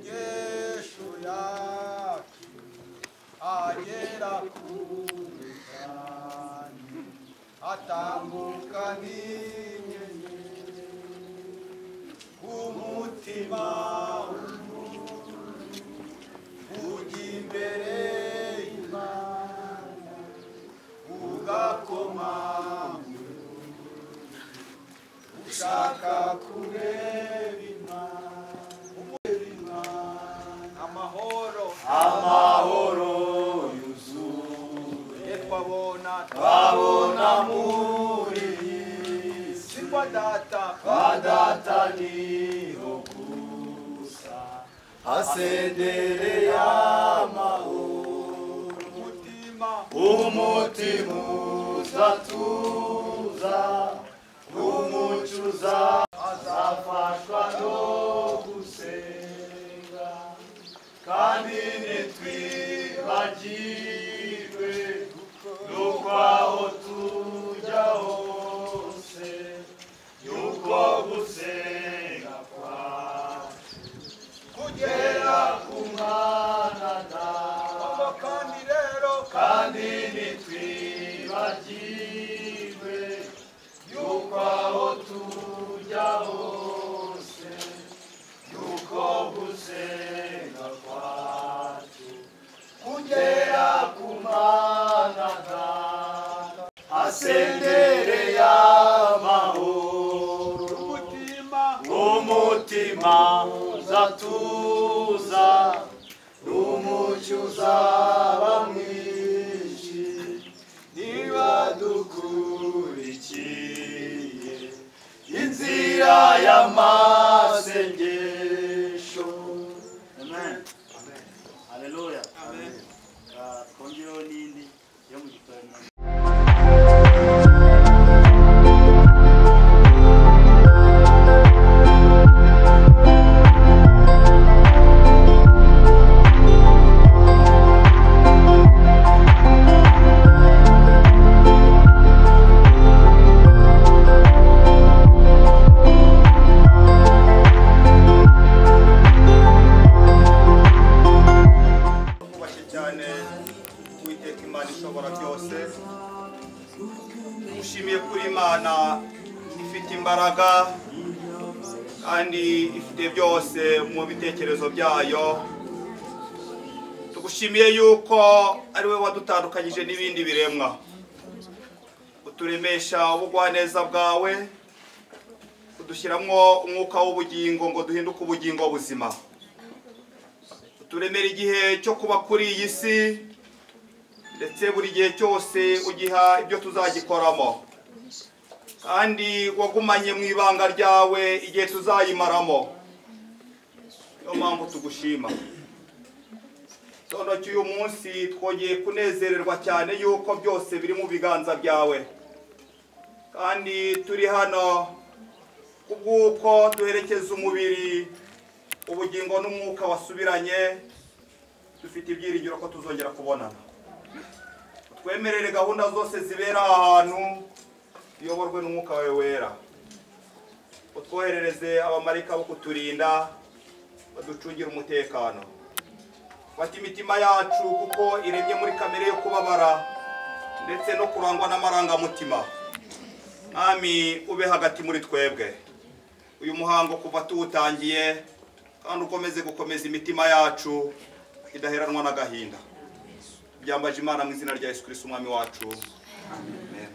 asengeshuya agera ku bitanu atambuka nk'inyenyeri ku mutima w'umuntu ujya imbere y'Imana ugakoma ushaka kureba Imana amahoro amahoro yuzuye twabona twabona muri iyi si kwa data kwa data niho gusa hasendere y'amahoro umutima umutima uzatuza umucuza azafashwa no gusenga kandi ntitwibagirwe nuko aho tujya hose yuko gusenga kwacu kugera ku mwana nawe kandi rero kandi ntitwibagirwe yuko aho tujya hose yuko gusenga kwacu kugera ku mwana data asendere y'amahoro umutima umutima uzatuza umucyo uzaba mwinshi niba dukurikiye inzira y'amasengesho amen haleluya Ah, twongereho n'indi yo mu gitabo twubashye cyane uwiteka imana ishobora byose dushimiye kuri imana ifite imbaraga kandi ifite byose mu bitekerezo byayo tugushimiye yuko ari we wadutandukanyije n'ibindi biremwa uturemesha ubugwaneza bwawe udushyiramo umwuka w'ubugingo ngo duhinduke ubugingo buzima turemera igihe cyo kuba kuri iyi si ndetse buri gihe cyose ugiha ibyo tuzagikoramo kandi wagumanye mu ibanga ryawe igihe tuzayimaramo niyo mpamvu tugushima noneho cy'uyu munsi twongeye kunezererwa cyane yuko byose biri mu biganza byawe kandi turi hano kubw'uko duherekeza umubiri ubugingo n'umwuka wasubiranye dufite ibyiringiro ko tuzongera kubonana twemerere gahunda zose zibera aha hantu tuyoborwe n'umwuka wawe wera utwoherereze abamarayika bo kuturinda baducungire umutekano fata imitima yacu kuko iremye muri kamere yo kubabara ndetse no kurangwa n'amarangamutima mwami ube hagati muri twebwe uyu muhango kuva tuwutangiye kandi ukomeze gukomeza imitima yacu idaheranwa n'agahinda byambaje imana mu izina rya yesu kirisiti umwami wacu Amen.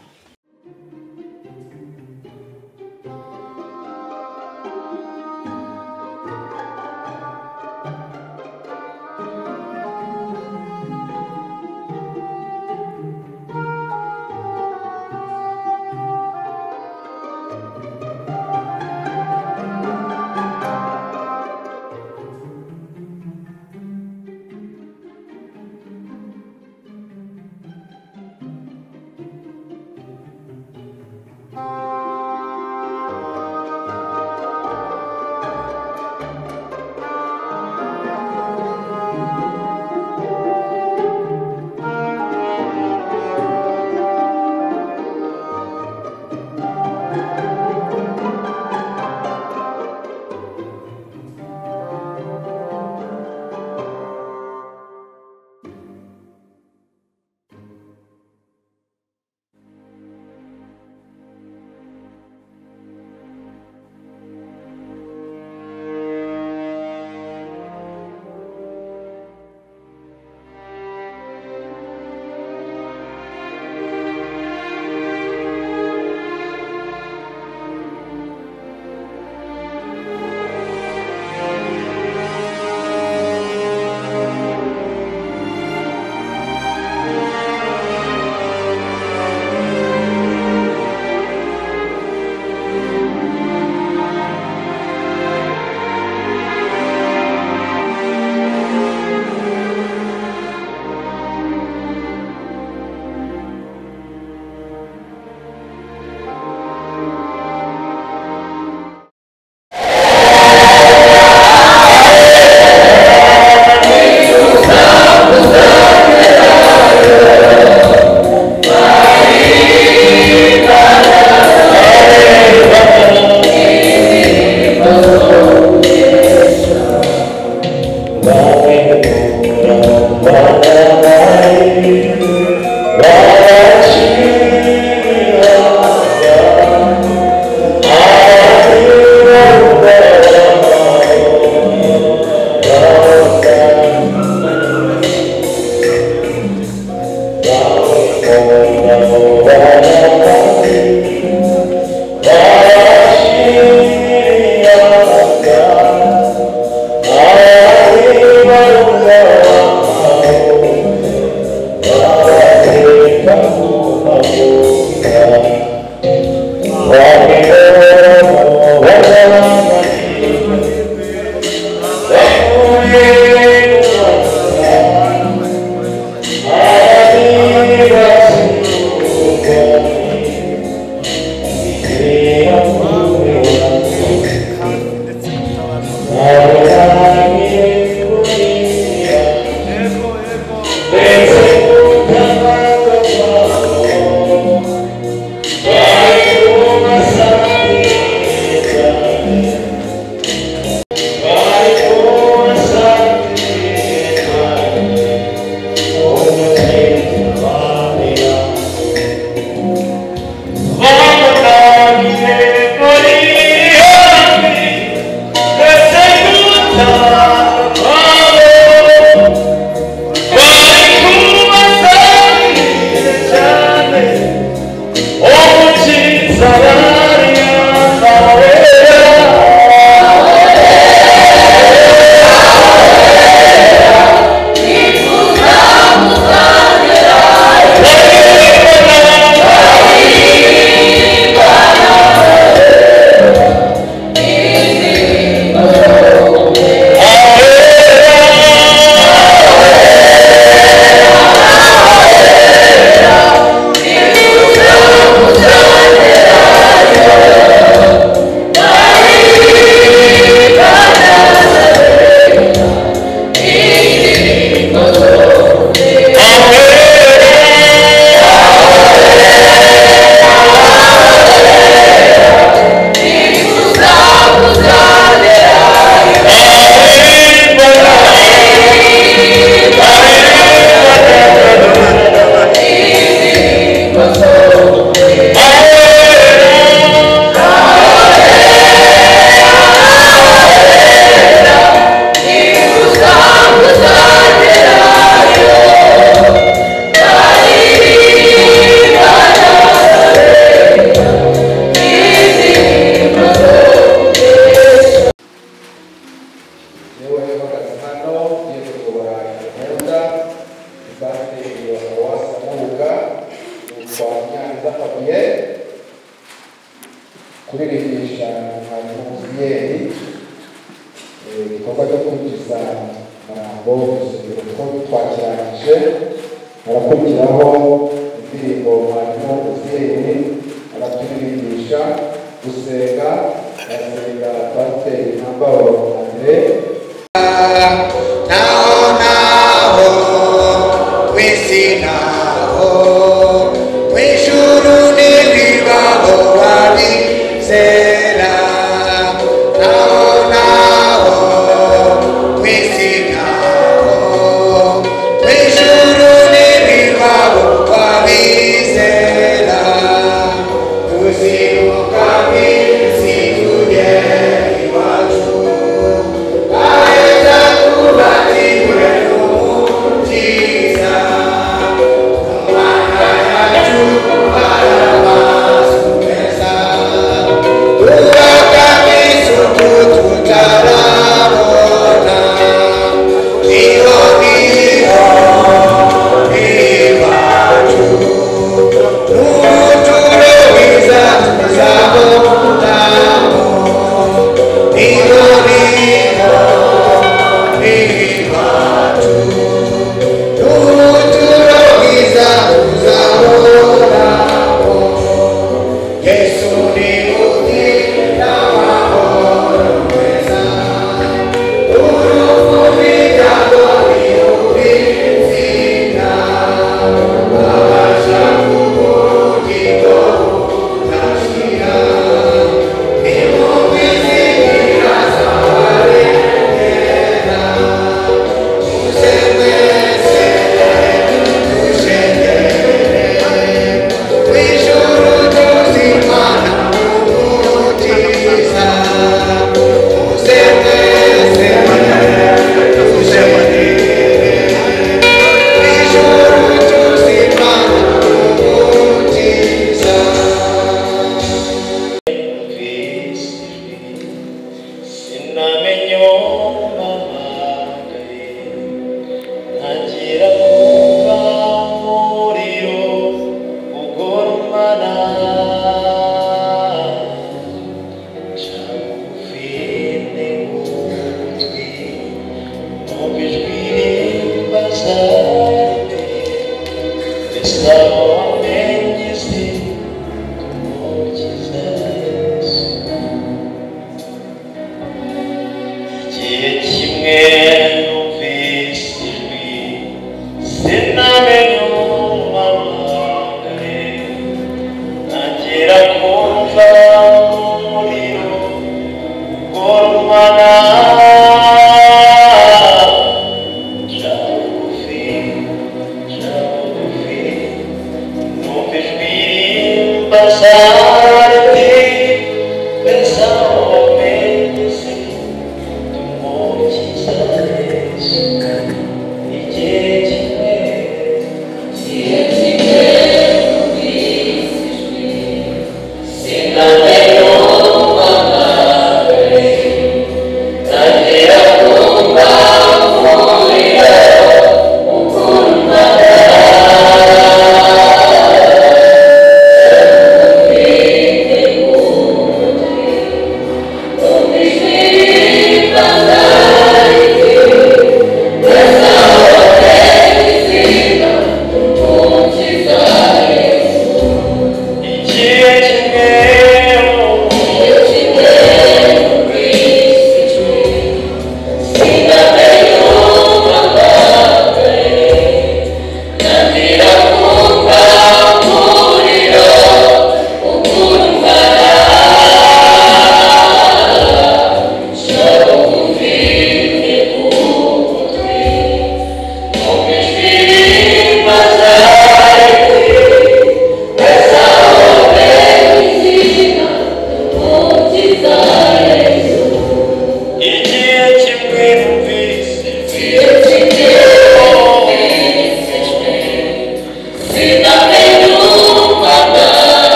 Thank you. gukoresha matiyeri igikorwa cyo kwinjiza amagambo kuko twakirangije harakurikiraho indirimbo mwarimu uziyeri araturirimbyisha gusenga arasenga twateye intambaro mbere naho naho ku isi naho mu ijuru n'ibibaho babizera naho naho ku isi naho mu ijuru n'ibibaho babizera tuziruka minsi tugera iwacu Aeza kubatibwe n'umukiza, umwana yacu arabasumeza, tubaga isuku tutarabona, niho niho iwacu, n'umuturo mwiza tuzabonamo, niho niho sinamenye uwo nahamagaye ntangira kuva umuriro ugorumana cagufi n'ugutwi numva ijwi rimbaza mbese wamenye isi umukiza yesu igihe kimwe numvise ijwi sinamenye umumamagare ntangira kumva umuriro ugorumana nca bugufi nca bugufi numva ijwi rimbaza riti mbese aho wamenye isi igihe kimwe numvise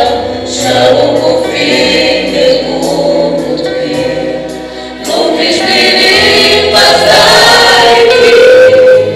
Thank you.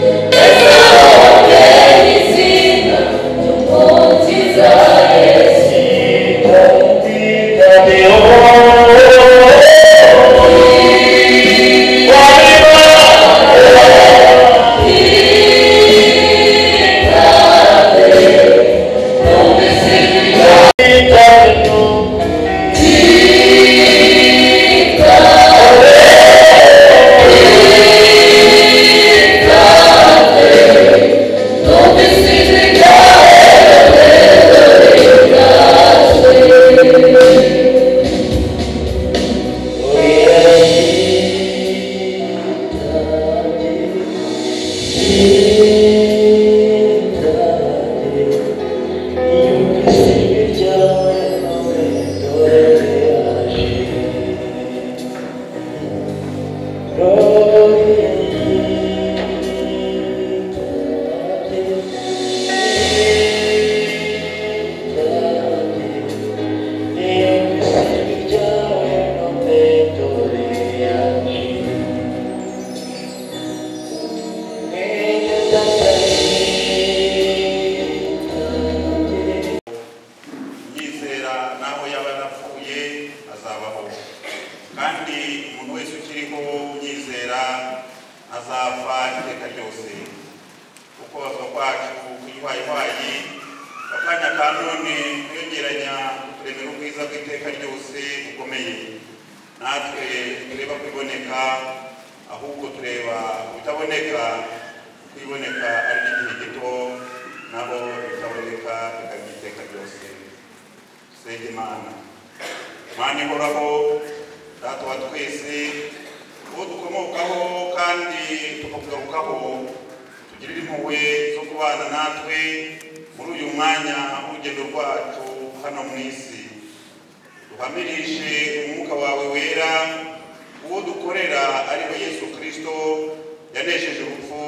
yizera n'aho yaba yarapfuye azabaho kandi umuntu wese ukiriho unyizera azapfa iteka ryose kuko bava kwacu kuyihwayihwayi akanya ka none kwiyongeranya kuremera ubwiza bw'iteka ryose bukomeye natwe tureba kwiboneka ahubwo tureba kubitaboneka kwiboneka ari igihe gito naho bitaboneka bikaba iteka ryose sega imana imana ihoraho data wa twese uwo dukomokaho kandi tukakugarukaho tugirire impuhwe zo kubana natwe muri uyu mwanya w'urugendo rwacu hano mu isi duhamirishe umwuka wawe wera uwo dukorera ari we yesu kirisito yanesheje urupfu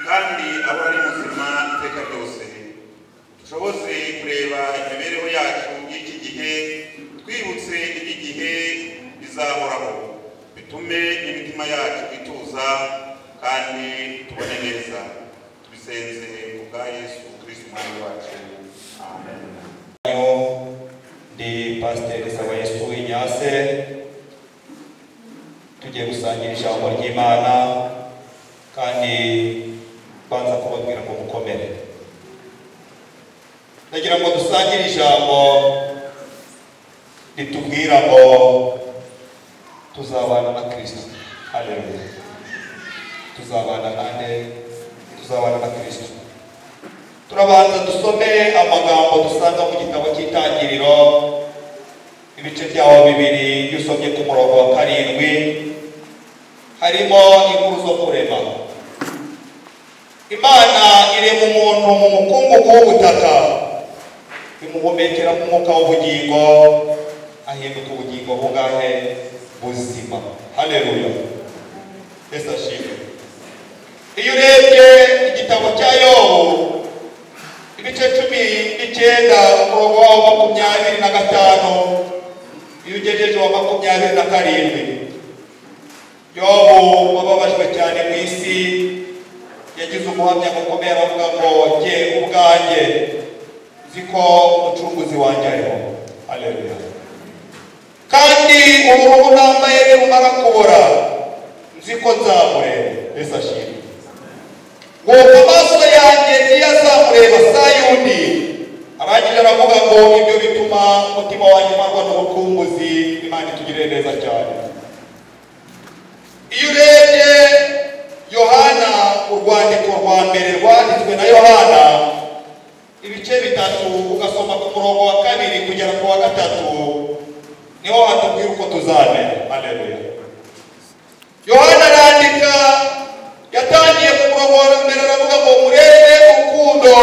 kandi ahora ari muzima iteka ryose dushobose kureba imibereho yacu y'iki gihe twibutse iki gihe bizahoraho bitume imitima yacu ituza kandi tubone neza tubisenze ku bwa yesu kirisiti umwami wacu amen ndi pasiteri sabayesu inyase tugiye gusangira ijambo ry'imana kandi banza kubabwira ngo mukomere ndagira ngo dusangire ijambo ritubwira ngo tuzabana na kirisito haleluya tuzabana nande tuzabana na kirisito turabanza dusome amagambo dusanga mu gitabo cy'itangiriro ibice byaho bibiri iyo usomye ku murongo wa karindwi harimo inkuru zo kurema imana irema umuntu mu mukungugu w'ubutaka imuhumekera mu mwuka w'ubugingo ahinduka ubugingo bungahe buzima haleluya yesu ashimwe iyo urebye igitabo cya yobu ibice cumi n'icyenda umurongo wawo makumyabiri na gatanu iyo ugejeje wa makumyabiri na karindwi yobu wababajwe cyane ku isi yagize umuhamya mukomeye aravuga ngo jye ubwanjye nzi ko umucunguzi wanjye ariho aleluya kandi ubururu nambaye nirumara kubora nzi ko nzamureba yesu ashimwe nuko amaso yanjye ntiyazamureba saa yundi arangije aravuga ngo ibyo bituma umutima wanjye umarwa n'ubukunguzi imana itugirire neza cyane iyo urebye yohana urwandiko rwa mbere rwanditswe na yohana ibice bitatu ugasoma ku murongo wa kabiri kugera ku wa gatatu niho hatubwira uko tuzamera aleluya yohana arandika yatangiye ku murongo wa mbere aravuga ngo murebe urukundo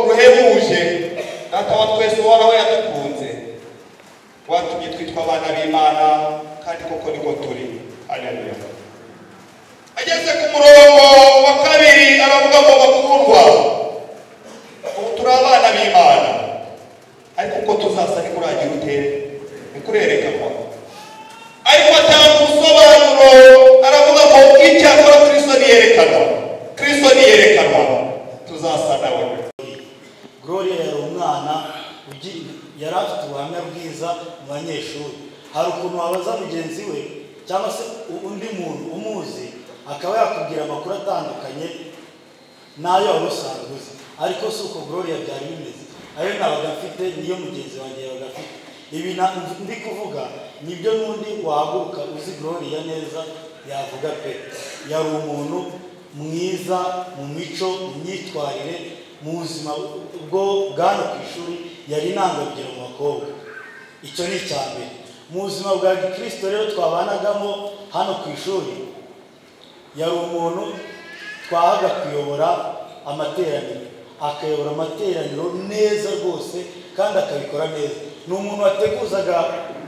ruhebuje data wa twese uhoraho yadukunze watumye twitwa abana b'imana kandi koko niko turi aleluya ageze ku murongo wa kabiri aravuga ngo bakundwa ubu turi abana b'imana ariko uko tuzasa ntikuragira utere ntikurerekanwa ariko atanga ubusobanuro aravuga ngo icyakora kirisito niyerekanwa kirisito niyerekanwa tuzasa nawe gloria yari umwana ugi- yari afite ubuhamya bwiza mu banyeshuri hari ukuntu wabaza mugenzi we cyangwa se u- undi muntu umuzi akaba yakubwira amakuru atandukanye n'ayo wari usanzwe uzi ariko si uko gloria byari bimeze ayo nabaga afite niyo mugenzi wanjye yabaga afite ibi na- ndi kuvuga nibyo n'undi wahaguruka uzi gloria neza yavuga pe yari umuntu mwiza mu mico mu myitwarire mu buzima bwo bwa hano ku ishuri yari intangarugero mu bakobwa icyo ni icya mbere mu buzima bwa gikirisito rero twabanagamo hano ku ishuri yari umuntu twahaga kuyobora amateraniro akayobora amateraniro neza rwose kandi akabikora neza ni umuntu wateguzaga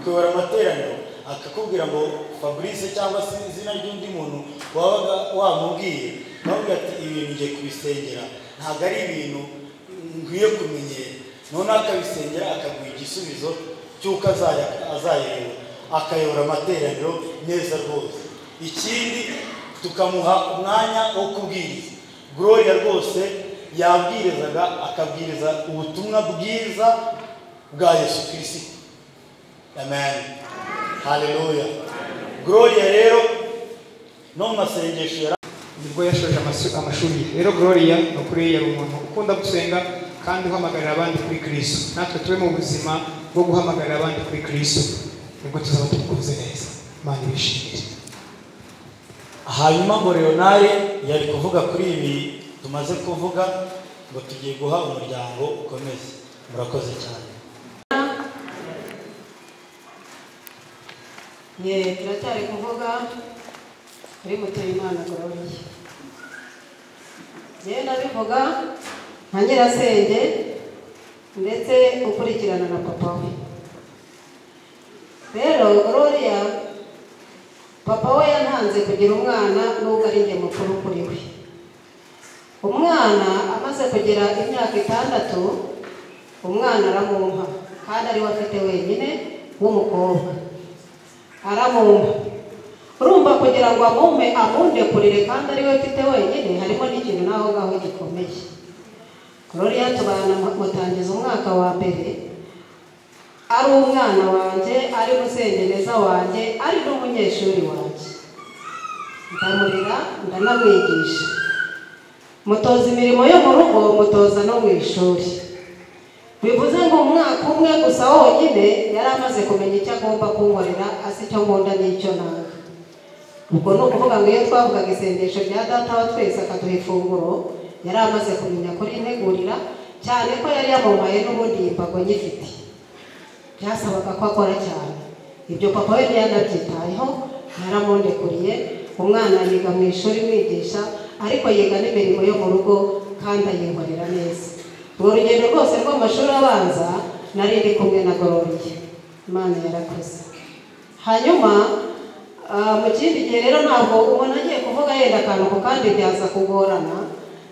kuyobora amateraniro akakubwira ngo fabrice cyangwa se izina ry'undi muntu wabaga wamubwiye nawe ati ibintu ngiye kubisengera ntabwo ari ibintu nkwiye kumenyera noneho akabisengera akaguha igisubizo cy'uko azaya- azayayobora akayobora amateraniro neza rwose ikindi tukamuha umwanya wo kubwiriza gloria rwose yabwirizaga akabwiriza ubutumwa bwiza bwa yesu kirisito amen haleluya gloria rero no mu masengesho yari nibwo yashoje amasu- amashuri ye rero gloria ni ukuri yari umuntu ukunda gusenga kandi uhamagarira abandi kuri kristo natwe tube mu buzima bwo guhamagarira abandi kuri kristo nibwo tuzaba tumukunze neza imana ibishimire hanyuma ngo leonari yari kuvuga kuri ibi tumaze kuvuga ngo tugiye guha umuryango ukomeze murakoze cyane ye turacyari kuvuga kuri mutuyimana gororoye yewe nabivuga nka nyirasenge ndetse ukurikirana na papa we rero gororiya papa we yantanze kugira umwana nubwo ari njye mukuru kuri we umwana amaze kugira imyaka itandatu umwana aramumpa kandi ariwe afite wenyine w'umukobwa aramumpa urumva kugira ngo amumpe amundekurire kandi ariwe mfite wenyine harimo n'ikintu naho ngaho gikomeye ruriya tubana mutangiza umwaka wa mbere ari umwana wanjye ari musengereza wanjye ari n'umunyeshuri wanjye ndamurera ndanamwigisha mutoza imirimo yo mu rugo mutoza no mu ishuri bivuze ngo umwaka umwe gusa wonyine yari amaze kumenya icyo agomba kunkorera azi icyo nkunda n'icyo nanga ubwo ni ukuvuga ngo iyo twavugaga isengesho rya data wa twese akaduha ifunguro yari amaze kumenya kuri integurira cyane ko yari yamuhaye n'ubundi yimbago nyifite byasabaga ko akora cyane ibyo papa we ntiyanabyitayeho yaramundekuriye umwana yiga mu ishuri mwigisha ariko yiga n'imirimo yo mu rugo kandi ayinkorera neza urwo rugendo rwose rw'amashuri abanza nari ndi kumwe na gororiye imana yarakoze hanyuma ah, mu kindi gihe rero ntabwo umuntu agiye kuvuga yenda akantu ku kandi byaza kugorana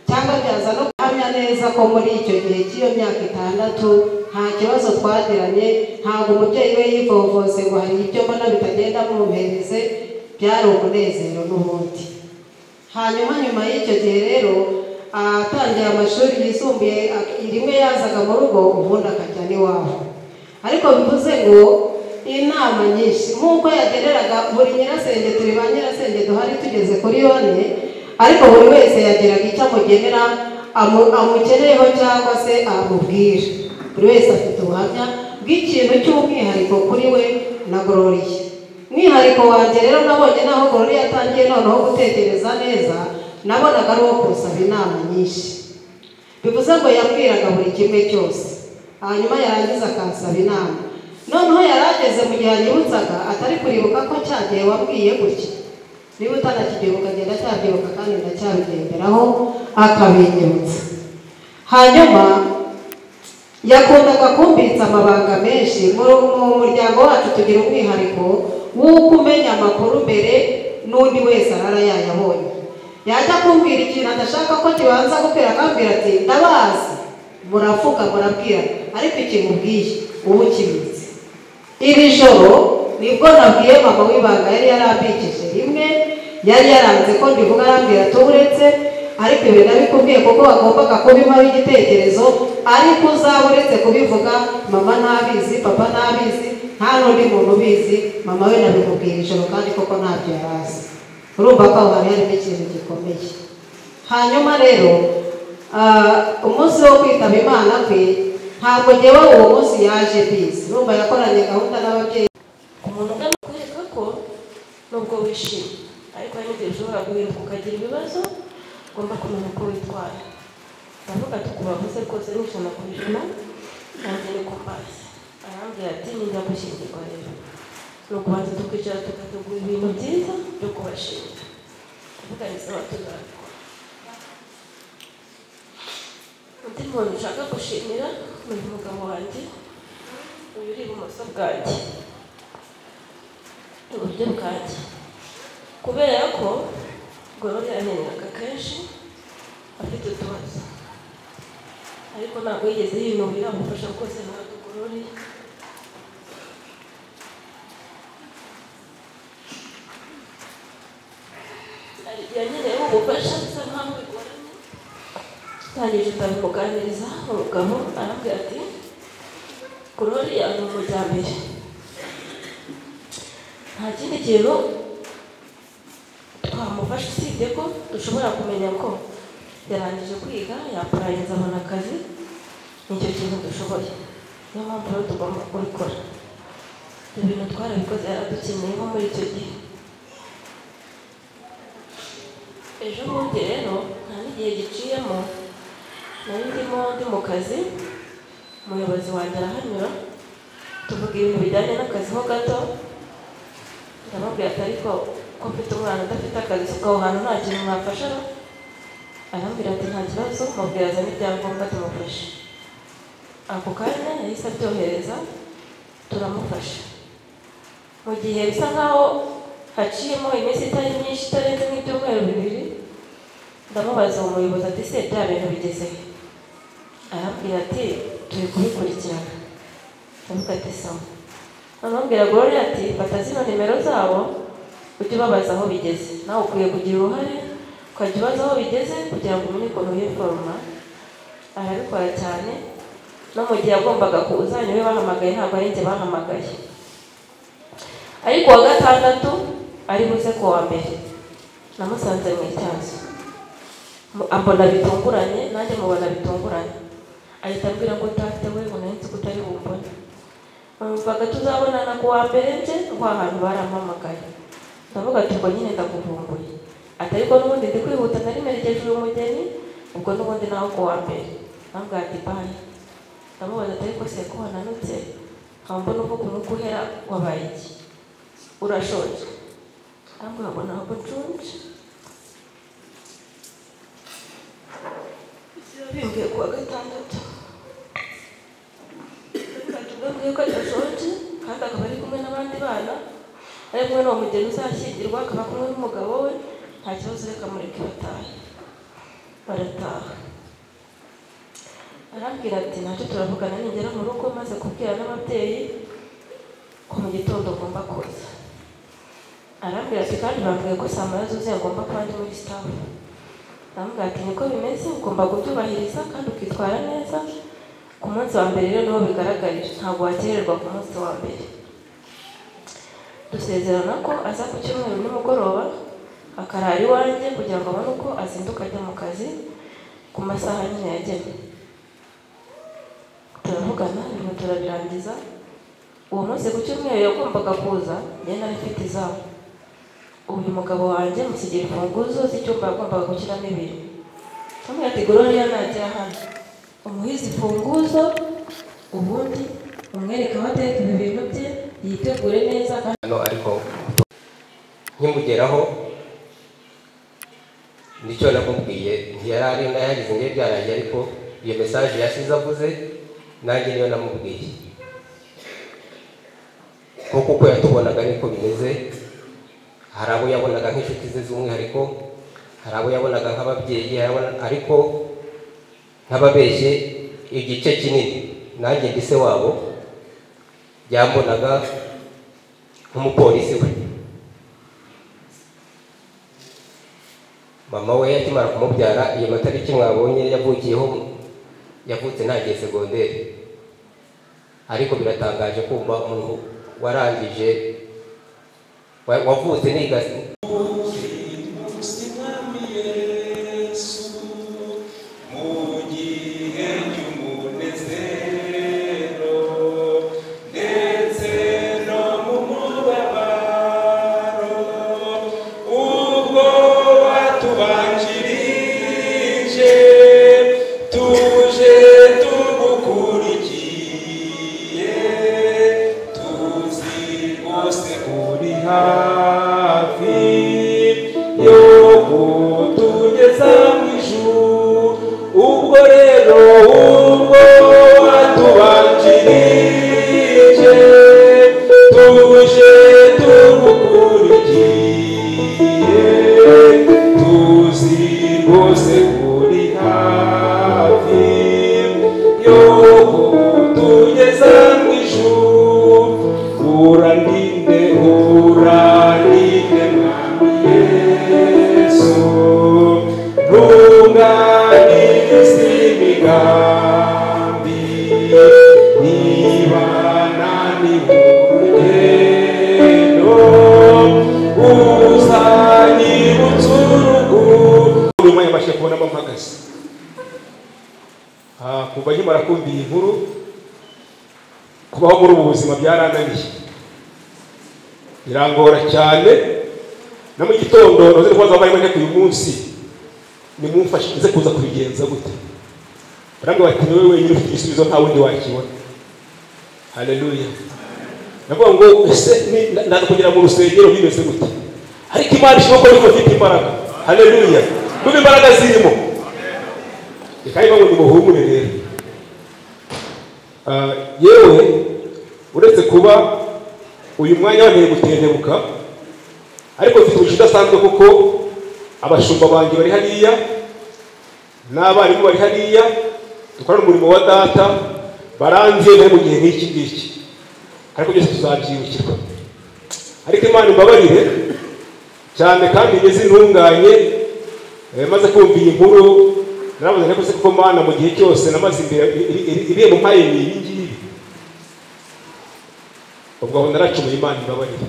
cyangwa byaza no guhamya neza ko muri icyo gihe cy'iyo myaka itandatu nta kibazo twagiranye ntabwo umubyeyi we yivovose ngo hari ibyo mbona bitagenda mumuhereze byari umunezero n'ubundi hanyuma nyuma y'icyo gihe rero atangiye amashuri yisumbuye ak- rimwe yazaga mu rugo ubundi akajya n'iwabo ariko bivuze ngo inama nyinshi nk'uko yageneraga buri nyirasenge turi ba nyirasenge duhari tugeze kuri yone ariko buri wese yagiraga icyo amugenera amu- amukeneyeho cyangwa se amubwira buri wese afite ubuhamya bw'ikintu cy'umwihariko kuri we na gororiye umwihariko wanjye rero nabonye naho gorori yatangiye noneho gutekereza neza nabonaga ari uwo kunsaba inama nyinshi bivuze ngo yambwiraga buri kimwe cyose hanyuma yarangiza akansaba inama noneho yari ageze mu gihe yanyibutsaga atari kuribuka ko cya gihe wabwiye gutya niba utanakigiye ukagenda cyabyibuka kandi ndacyabigenderaho akabinyibutsa hanyuma yakundaga kumbitsa amabanga menshi mu mu muryango wacu tugira umwihariko w'uko umenya amakuru mbere n'undi wese arara yayabonye yajya kumbwira ikintu adashaka ko kibanza gukwira akambwira ati ndabazi muravuga murabwira ariko ikimubwiye uba ukibitse iri joro nibwo nabwiye mama w'ibanga yari yarambikije rimwe yari yaranze ko ndivuga arambwira ati uretse ariko ibi ndabikubwiye kuko wagombaga kubimaho igitekerezo ariko uzaba uretse kubivuga mama ntabizi papa ntabizi nta n'undi muntu ubizi mama we nabimubwira ijoro kandi koko ntabyo yari azi urumva ko aho hantu harimo ikintu gikomeye hanyuma rero ah, umunsi wo kwitaba imana kwe ntabwo ngewe uwo munsi yaje bizi urumva yakoranye gahunda n'ababyeyi umuntu ugana kwereka ko nubwo wishimye ariko hari n'igihe ushobora guhinduka ukagira ibibazo ugomba kumenya uko witwara ndavuga ati kubavuze rwose ni ijana ku ijana nanjye ni kumpazi arambwira ati ninjya gushyingirwa rero ni ukubanza tukicara tugategura ibintu byiza byo kubashinga kuvuga bisaba tuzabikora umuntu nshaka gushimira ni umugabo wanjye uyu uri ibumoso bwanjye iburyo bwanjye kubera ko gorora yanengaga kenshi afite utubazo ariko ntabwo yigeze yinubira amufasha rwose ntabwo gorore yanyereyeho ubufasha bisa nkaho bigoranye tangije ndabimuganiriza umugabo arambwira ati gororiya ni umujyambere nta kindi kintu twamufasha usibye ko dushobora kumenya ko yarangije kwiga yaparangiza abona akazi nicyo kintu dushoboye niyo mpamvu rero tugomba kubikora ibintu twarabikoze yaradukeneyeho muri icyo gihe ejo bundi rero nta n'igihe giciyemo nari ndimo ndi mu kazi umuyobozi wanjye arahanyura tuvuga ibintu bijyanye n'akazi ho gato ndamubwira ati ariko ko mfite umwana udafite akazi si aho hantu nta kintu mwafasha arambwira ati nta kibazo mubwira azana ibyangombwa tumufashe ako kanya yahise abyohereza turamufasha mu gihe bisa nk'aho haciyemo iminsi itari myinshi itarenze nk'ibyumweru bibiri ndamubaza uwo muyobozi ati se bya bintu bigeze he arambwira ati turi kubikurikirana ndavuga ati sawa amubwira gorore ati fata zino nimero zabo ujye ubabaza aho bigeze nawe ukwiye kugira uruhare ukajya ubaza aho bigeze kugira ngo umenye ukuntu wiforoma arabikora cyane no mu gihe yagombaga kuza niwe bahamagaye ntabwo ari njye bahamagaye ariko uwa gatandatu ari buze ku wa mbere namusanze mu ityazo ambona bitunguranye nanjye mubona bitunguranye ahita ambwira ngo utafite we ngo nahise ko utari bumbone bamupfaga tuzabonana ku wa mbere nje wa hantu barampamagaye ndavuga ati ubwo nyine ndakuvumbuye ati ariko n'ubundi ndi kwihuta nari merekeje uyu mugeni ubwo n'ubundi nawe ku wa mbere ntabwo ati bayi ndamubaza ati ariko se ko wananutse nkaba mbona uvuga umwuka uhera wabaye iki urashonje ntabwo wabona aho gucunje bimbwiye ku wa gatandatu batubwiye ko adashonje kandi akaba ari kumwe n'abandi bana ari kumwe n'uwo mugeni uzashyingirwa akaba kumwe n'umugabo we nta kibazo reka mureke batahe barataha arambwira ati ntacyo turavugana ningera mu rugo maze kubwira n'ababyeyi ko mu gitondo agomba kuza arambwira ati kandi bambwiye ko saa moya zuzuye agomba kuba ari muri sitafu arambwira ati niko bimeze ugomba kubyubahiriza kandi ukitwara neza ku munsi wa mbere rero niho bigaragarira ntabwo wakererwa ku munsi wa mbere dusezerana ko aza ku cyumweru nimugoroba akarara iwanjye kugira ngo abone uko azinduka ajya mu kazi ku masaha nyine yagenwe turavugana ibintu turabirangiza uwo munsi ku cyumweru yagombaga kuza njye nari mfite izabo uyu mugabo wanjye musigira imfunguzo z'icyumba yagombaga gushyiramo ibiri kamwe ati gororiya najya hano umuhe imfunguzo ubundi umwereke aho ateka ibi bintu bye yitegure neza kandi hano ariko nkimugeraho nicyo namubwiye ntiyari ari nayagize nge byarangiye ariko iyo mesaje yashize avuze nanjye niyo namubwiye kuko uko yatubonaga niko bimeze hari abo yabonaga nk'inshuti ze z'umwihariko hari abo yabonaga nk'ababyeyi hari abo- ariko nk'ababeshye igice kinini nanjye ndi se wabo yambonaga nk'umupolisi we mama we akimara kumubyara iyo matariki mwabonye yavukiyeho yavutse ntagiye segonderi ariko biratangaje kumva umuntu warangije wa- wavutse niga tuje tugukurikiye tuzi rwose uri hafi ubwanditsi bw'imigambi niba nananiwe urugendo uzanyibutsa urugo nyuma yabashije kubona aho mpagaze Ah, kuva nkimara kumva iyi nkuru kubaho muri ubu buzima byarananiye birangora cyane na mu gitondo ntuzi ko wazabaye make uyu munsi nimumfashe nze kuza kubigenza gute barambwira bati ni wowe wenyine ufite igisubizo nta wundi wakibona haleluya navuga ngo ese ni- na- naza kugera mu rusengero bimeze gute ariko imana ishoboka yuko ifite imbaraga haleluya n'ubu imbaraga zirimo reka niba ngo nimuhumure rero Ah, yewe uretse kuba uyu mwanya wanteye gutendebuka ariko mfite umugisha udasanzwe kuko abashumba banjye bari hariya n'abarimu bari hariya dukorana umurimo wa data barangiye bari mu gihe nk'iki ngiki ariko byose tuzabyibukirwa ariko imana imbabarire cyane kandi ngeze intunganye Eh, maze kumva iyi nkuru naravuze nako se kuko mana mu gihe cyose namaze imbere irembo mpaye ni ibi ngibi ubwo aho naracumuye imana imbabarire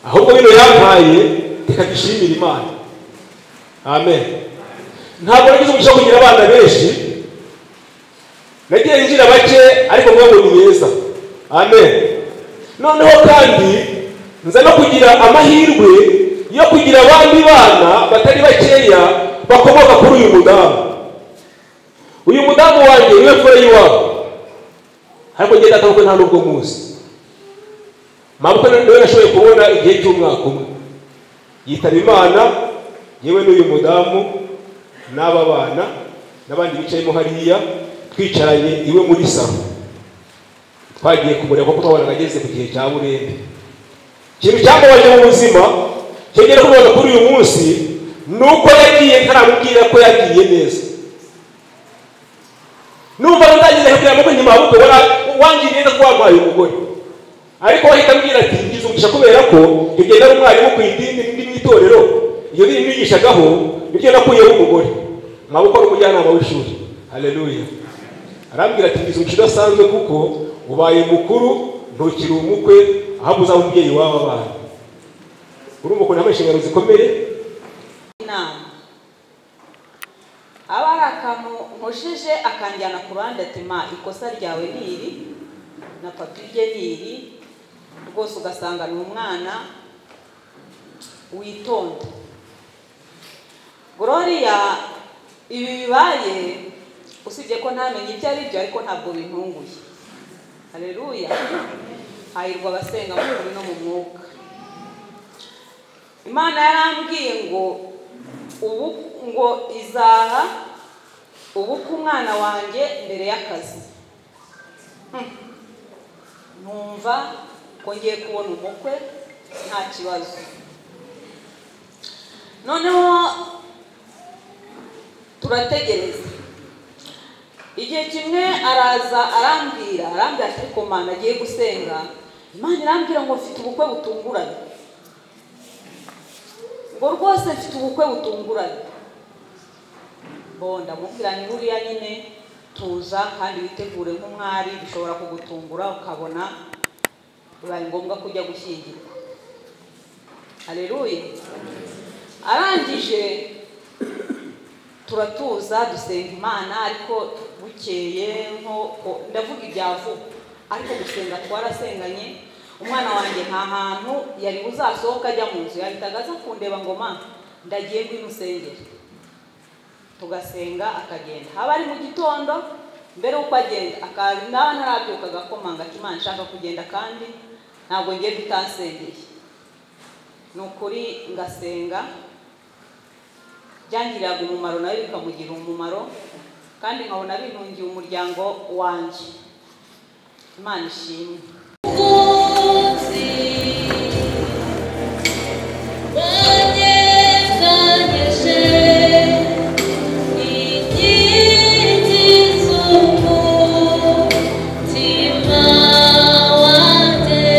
ahubwo bino yampaye reka dushimire imana amen ntabwo nagize umugisha wo kugira abana benshi nagiye ngira bake ariko mwebwe ni beza amen noneho kandi nza no kugira amahirwe yo kugira abandi bana batari bakeya bakomoka kuri uyu mudamu uyu mudamu wanjye niwe mfura y'iwabo ariko ngenda atavuga nta n'ubwo muzi mabukwe niwe nashoboye kubona igihe cy'umwaka umwe yitaba imana yewe n'uyu mudamu n'aba bana n'abandi bicayemo hariya twicaranye iwe muri salo twagiye kumureba kuko twabonaga ageze ku gihe cya burembe ikintu cyamubaje mu buzima cyongera kubona kuri uyu munsi ni uko yagiye ntaramubwira ko yagiye neza numva ndagize kubwira mukwe nyuma ahubwo wara wangiriye neza ko wampaye umugore ariko wahita ambwira ati ngize umugisha kubera ko ibyo nari umwarimu ku idini ndi mu itorero iyo biri mwigishagaho nibyo nakuyeho umugore nkaba ukora umujyanama w'ishuri haleluya arambwira ati ngize umugisha udasanzwe kuko ubaye mukuru ntukiri umukwe ahubwo uzaba umubyeyi w'aba bana urumva ukuntu yambaye inshingano zikomeye inama aba ari akantu nkojeje akanjyana ku bandi ati ma ikosa ryawe ni iri na papa irye ni iri rwose ugasanga ni umwana witonda gloria ibi bibaye usibye ko ntamenye ibyo ari byo ariko ntabwo bintunguye hareruya hahirwa abasenga mu mubiri no mu mwuka imana yarambwiye ngo ubu ngo izaha ubuke umwana wanjye mbere y'akazi Hmm. ntumva ko ngiye kubona umukwe nta kibazo noneho turategereza igihe kimwe araza arambwira arambwira ati ariko mana agiye gusenga imana irambwira ngo mfite ubukwe butunguranye ngo rwose mfite ubukwe butunguranye bo ndamubwira ni buriya nyine tuza kandi witegure nk'umwari bishobora kugutungura ukabona bibaye ngombwa ko ujya gushyingirwa hareruye arangije turatuza dusenga imana ariko bukeye nko ko- ndavuga ibyavuga ariko gusenga twarasenganye umwana wanjye nta hantu yari buzasohoka ajya mu nzu yahitaga aza kundeba ngo ma ndagiye ngwino usengere tugasenga akagenda haba ari mu gitondo mbere y'uko agenda akaza ndaba ntarabyuka agakomanga ati imana nshaka kugenda kandi ntabwo ngiye gutasengeye ni ukuri ngasenga byangiriraga umumaro nawe bikamugira umumaro kandi nkabona bintungiye umuryango wanjye imana ishimwe Thank you.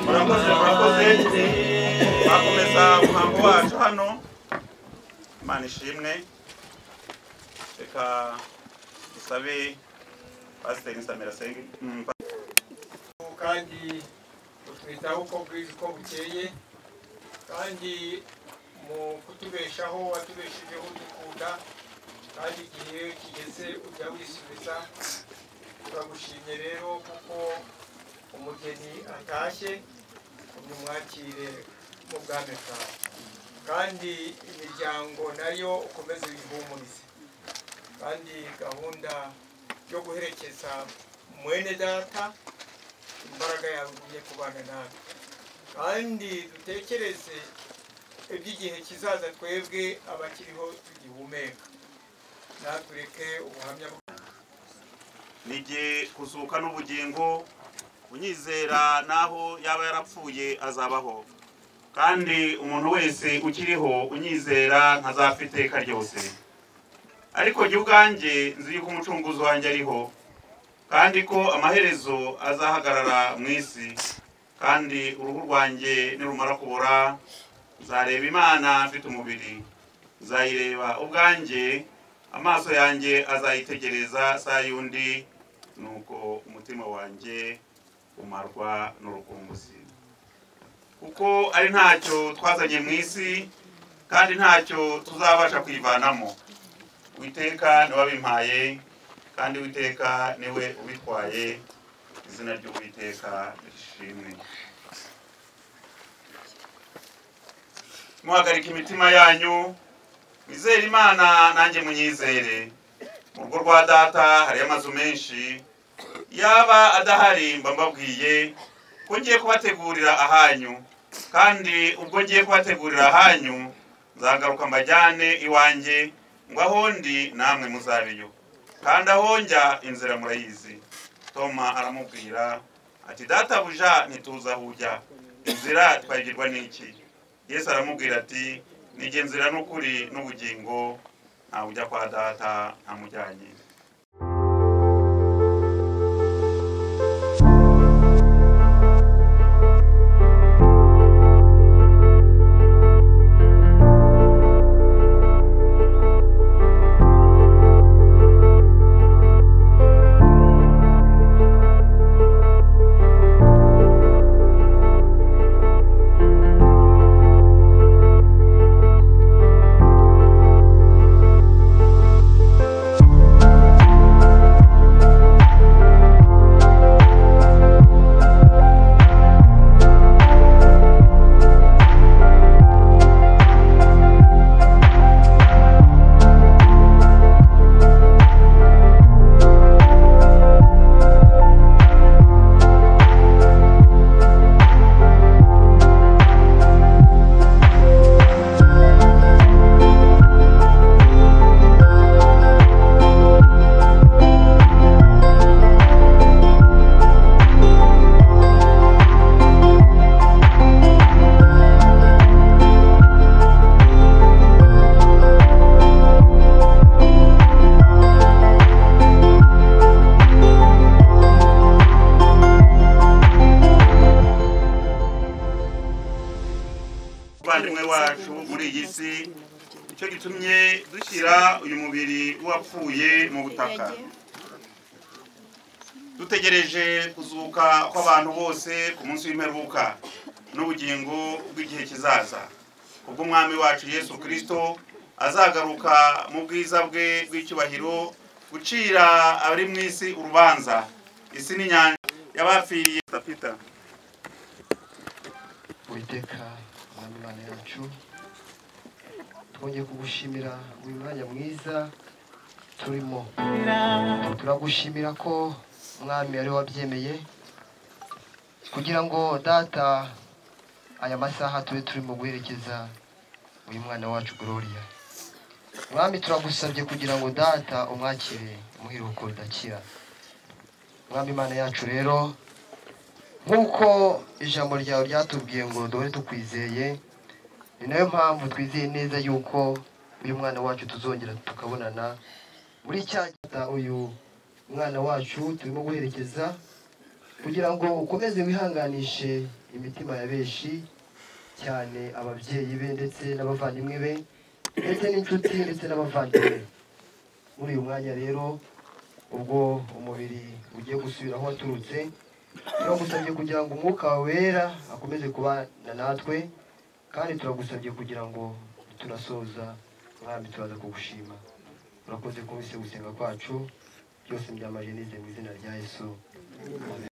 murakoze murakoze mwakomeza umuhango wacu hano imana ishimwe reka dusabe pasiteri nsamira sengi mm, pa- kandi butwitaho uko bwije uko bukeye kandi mu kutubeshaho watubeshejeho dukunda kandi igihe kigeze ujya wisubiza turagushimye rero kuko umugeni atashye umwakire mu bwami bwawe kandi imiryango nayo ukomeze uyihumurize kandi gahunda yo guherekeza mwene data imbaraga yawe igiye kubana nawe kandi dutekereze iby'igihe kizaza twebwe abakiriho tugihumeka natureke ubuhamya bwa nige kuzuka n'ubugingo unyizera naho yaba yarapfuye azabaho kandi umuntu wese ukiriho unyizera ntazapfa iteka ryose ariko jya ubwanjye nzi yuko umucunguzi wanjye ariho kandi ko amaherezo azahagarara mu isi kandi uruhu rwanjye nirumara kubora nzareba imana mfite umubiri nzayireba ubwanjye amaso yanjye azayitegereza saa yundi nuko umutima wanjye umarwa n'urukumbuzi kuko ari ntacyo twazanye mu isi kandi ntacyo tuzabasha kwivanamo witeka niwe wabimpaye kandi witeka niwe ubitwaye izina ry'uwiteka rishimwe muhagarika imitima yanyu mwizere imana nanjye munyizere mu rugo rwa data hariyo amazu menshi yaba adahari mba mbabwiye ko ngiye kubategurira ahanyu kandi ubwo ngiye kubategurira ahanyu nzagaruka mbajyane iwanjye ngo aho ndi namwe muzabeyo kandi aho njya inzira murayizi toma aramubwira ati databuja ntituza aho ujya inzira twagirwa n'iki yesu aramubwira ati nijye nzira n'ukuri n'ubugingo ntawe ujya kwa data ntamujyanye umuvandimwe wacu muri iyi si nicyo gitumye dushyira uyu mubiri wapfuye mu butaka dutegereje kuzuka kw'abantu bose ku munsi w'imperuka n'ubugingo bw'igihe kizaza ubwo umwami wacu yesu kirisito azagaruka mu bwiza bwe bw'icyubahiro gucira abari mu isi urubanza isi n'inyanja yabapfiriye tapita uwiteka mwami imana yacu twongeye kugushimira uyu mwanya mwiza turimo turagushimira ko mwami ari wabyemeye kugira ngo data aya masaha tube turimo guherekeza uyu mwana wacu gloria mwami turagusabye kugira ngo data umwakire umuhiruko rudakira mwami imana yacu rero nk'uko ijambo ryawe ryatubwiye ngo duhore tukwizeye ni nayo mpamvu twizeye neza yuko uyu mwana wacu tuzongera tukabonana muri cya gita uyu mwana wacu turimo guherekeza kugira ngo ukomeze wihanganishe imitima ya benshi cyane ababyeyi be ndetse n'abavandimwe be ndetse n'inshuti ndetse n'abavandimwe be muri uyu mwanya rero ubwo umubiri ugiye gusubira aho waturutse turagusabye kugira ngo umwuka wawe wera akomeze kubana natwe kandi turagusabye kugira ngo turasoza mwami turaza kugushima urakoze kubise gusenga kwacu byose byamaje n'ize mu izina rya yesu Amen.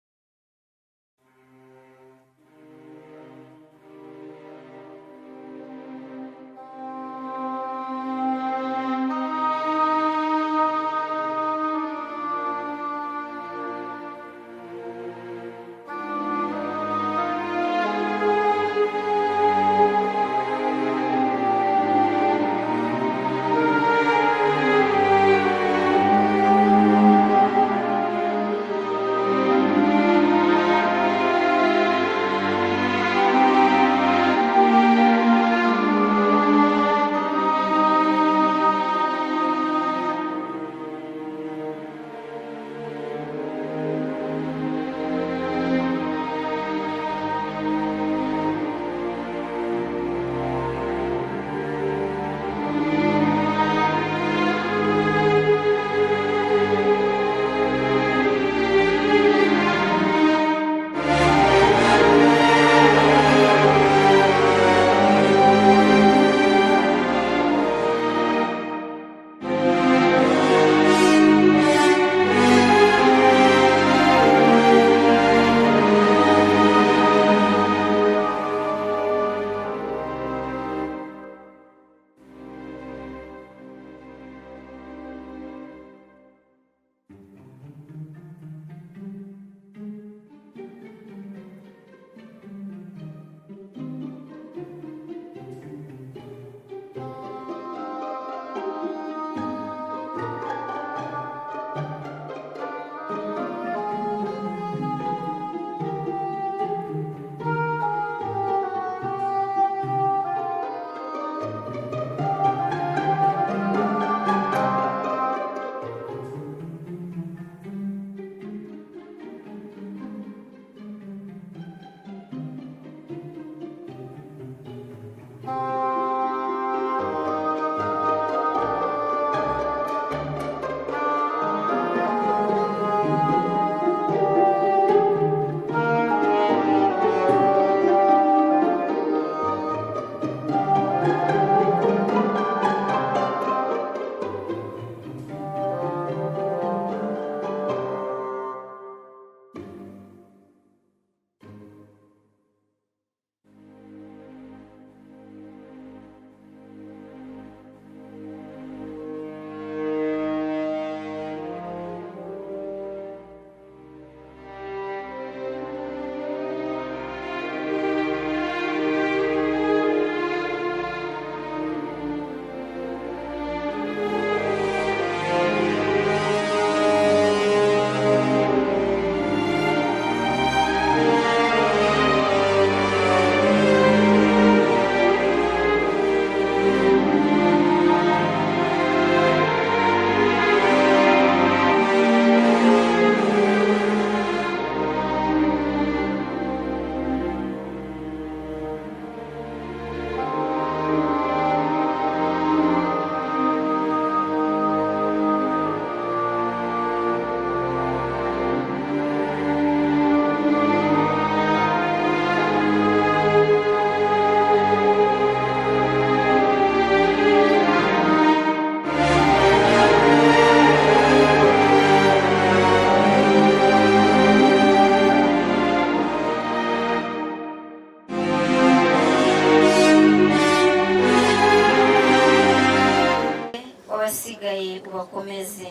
wabasigaye ubakomeze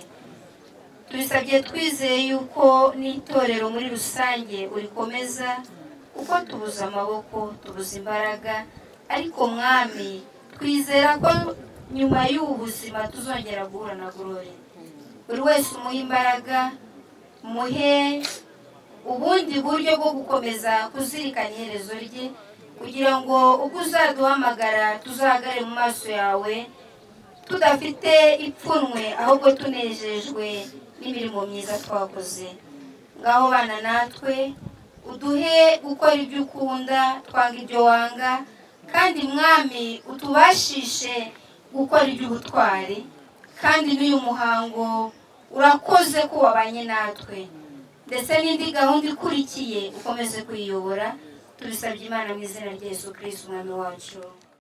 tubisabye twizeye yuko n'itorero muri rusange urikomeza kuko tubuze amaboko tubuze imbaraga ariko mwami twizera ko nyuma y'ubu buzima tuzongera guhura na gorore buri wese umuha imbaraga muhe ubundi buryo bwo gukomeza kuzirikana iherezo rye kugira ngo ubwo uzaduhamagara tuzagare mu maso yawe tudafite ipfunwe ahubwo tunejejwe n'imirimo myiza twakoze ngaho bana natwe uduhe gukora ibyo ukunda twanga ibyo wanga kandi mwami utubashishe gukora iby'ubutwari kandi n'uyu muhango urakoze ko wabanye natwe ndetse n'indi gahunda ikurikiye ukomeze kuyiyobora tubisabye imana mu izina rya yesu kirisiti umwami wacu